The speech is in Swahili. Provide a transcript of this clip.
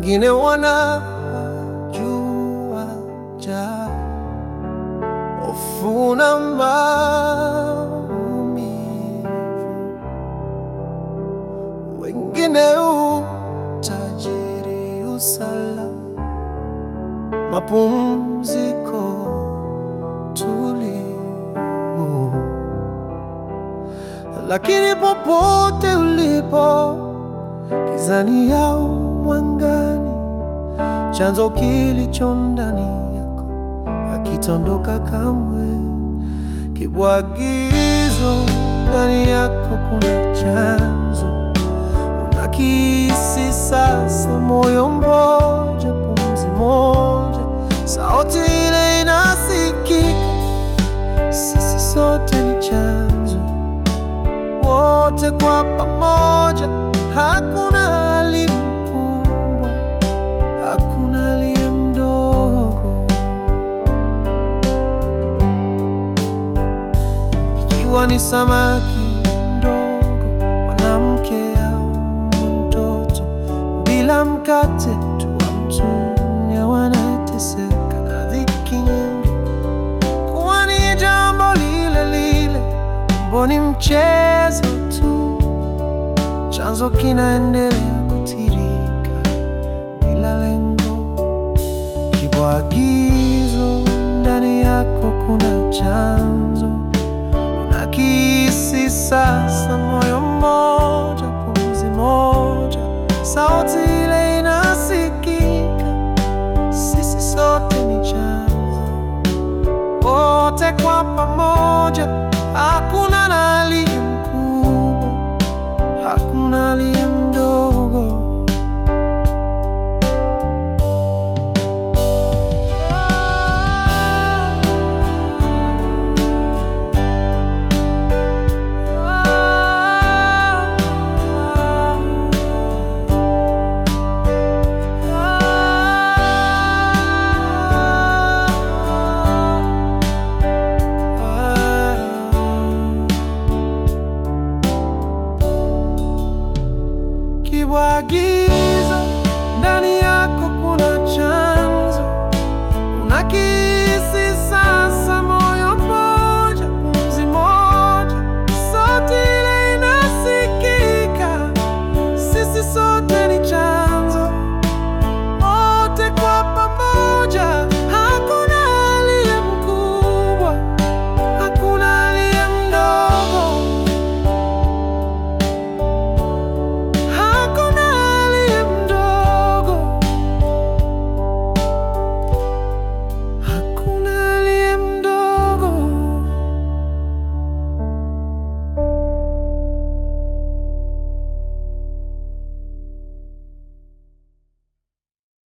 wengine wanajua ja hofu na maumivu, wengine utajiri, usalama, mapumziko, tulivu. Lakini popote ulipo, gizani au mwangani, chanzo kilicho ndani yako hakitondoka kamwe. Kibwagizo ndani yako kuna chanzo, unakihisi sasa, moyo mmoja, pumzi moja, sauti ile inasikika, sisi sote ni chanzo, wote kwa pamoja, hakuna aliye mkubwa, hakuna aliye mdogo. Ikiwa ni samaki mdogo, mwanamke au mtoto, bila mkate tu wamtunya, wanateseka na dhiki nyingi, kuwa ni jambo lile lile, kumbe ni mchezo tu, chanzo kinaendelea kutirika bila lengo. Kibwagizo ndani yako kuna chanzo, unakihisi sasa, moyo mmoja, pumzi moja, sauti ile inasikika, sisi sote ni chanzo, wote kwa pamoja